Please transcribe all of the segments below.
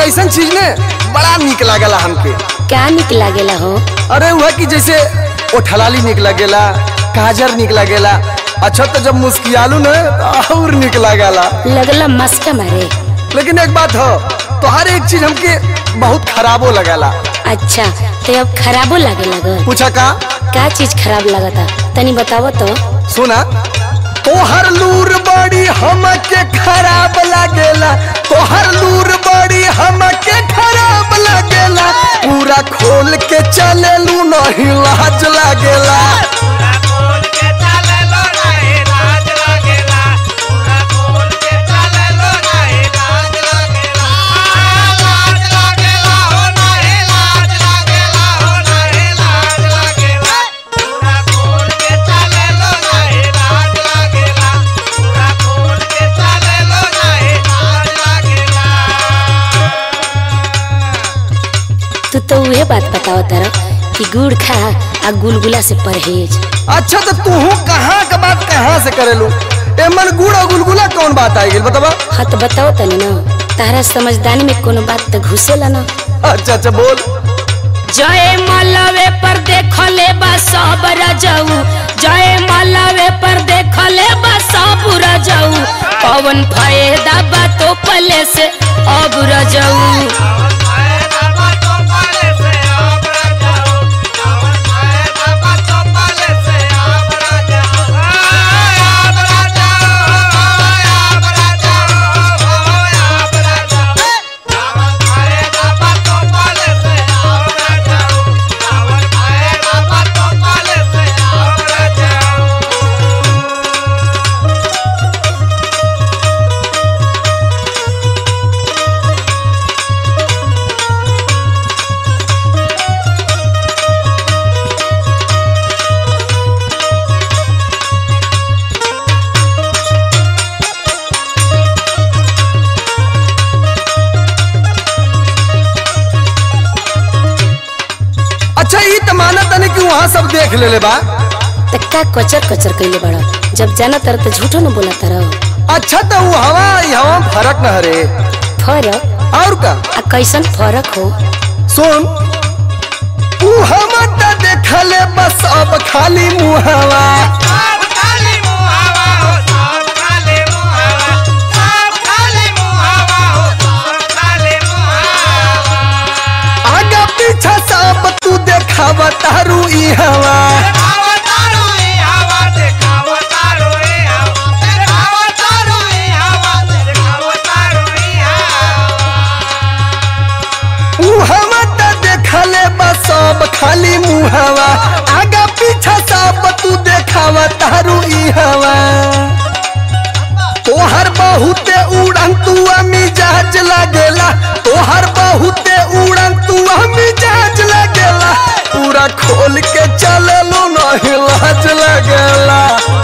ऐसा चीज ने बड़ा निक लागला हमके क्या निक लागेला हो अरे वह कि जैसे ओठलाली निक लागेला काजर निक लागेला अच्छा तो जब मुस्कियालू न तो और निक लागेला लगला मस्का मारे लेकिन एक बात हो तो हर एक चीज हमके बहुत खराबो लगेला अच्छा तो अब खराबो लागे लगल पूछा का का चीज खराब लगता तनी बतावो तो सुना तोहर लूर बड़ी हमके खराब लागेला तोहर लूर बड़ी हमके खराब लागेला पूरा खोल के चलेलू नहीं लाज लागेला तू तो वह बात बताओ तारा कि गुड़ खा आ गुलगुला से परहेज अच्छा तो तू कहाँ का बात कहाँ से करेलू एमन गुड़ और गुलगुला कौन बात आई गई बतावा हाँ तो बताओ तनी ना तारा समझदारी में कोनो बात तो घुसेला ना अच्छा अच्छा बोल जय मलवे पर देखले बा सब रजऊ जय मलवे पर देखले बा सब रजऊ कौन फायदा बा तो पले से अब रजऊ अच्छा ये तो माना तने कि वहाँ सब देख ले ले बा त का कचर कचर कैले बड़ा जब जाना तर तो झूठो न बोला तर अच्छा तो वो हवा हवा फर्क न हरे फरक और का आ कैसन फरक हो सुन तू हम त देखले बस अब खाली मुहवा आगा पीछा सब तू देखावा तारू ई हवा ऊ हम त देखले बस अब खाली मुहवा आगा पीछा सब तू देखावा तारू ई हवा तोहर बहुते उड़न तू मिजाज लागेला तोहर बहुते उड़न तू मिजाज लागेला पूरा खोल के चलेलो नहीं लाज लागेला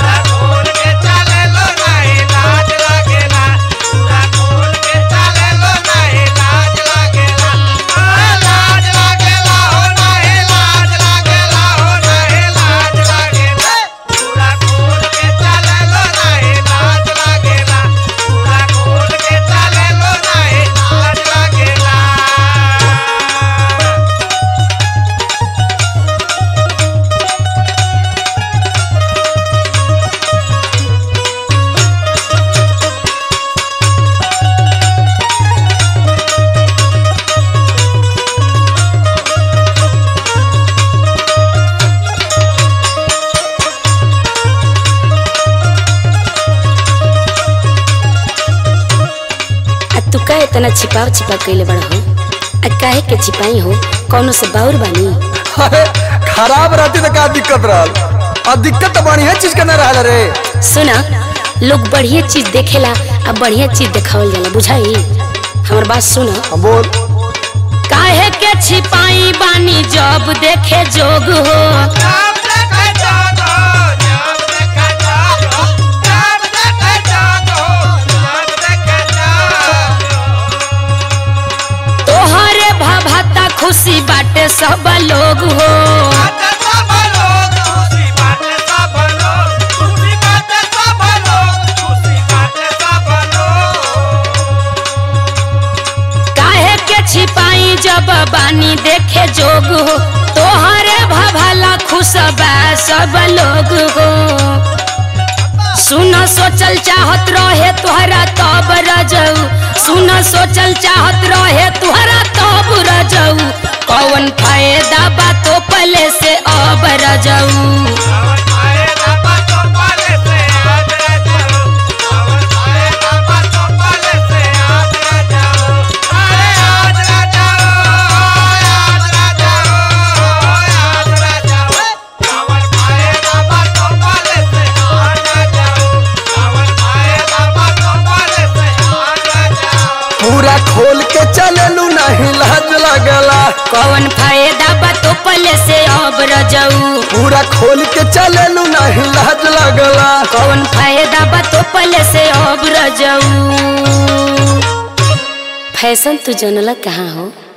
आ तू का इतना छिपाव छिपा कैले बड़ा हो आ काहे के छिपाई हो कौनो से बाउर बानी अरे खराब रहती तो का दिक्कत रहल और दिक्कत तो बढ़िया चीज के न रहल रे सुना लोग बढ़िया चीज देखेला आ बढ़िया चीज देखावल जाला बुझाई हमर बात सुना हम बोल काहे के छिपाई बानी जब देखे जोग हो तोहरे भभता खुशी बाटे सब लोग हो काहे के के जोग हो तोहरे भभला खुशबा सब लोग हो सुन सोचल चाहत रहे तुहरा तब रजऊ सुन सोचल चाहत रहे तुहरा तब रजऊ कौन फायदा बा तो पले से अब रजऊ पूरा खोल के चलेलू नहीं लाज लगला कौन फायदा बा तो पले से अब रजऊ पूरा खोल के चलेलू नहीं लाज लगला कौन फायदा बा तो पले से अब रजऊ फैशन तू जनला कहाँ हो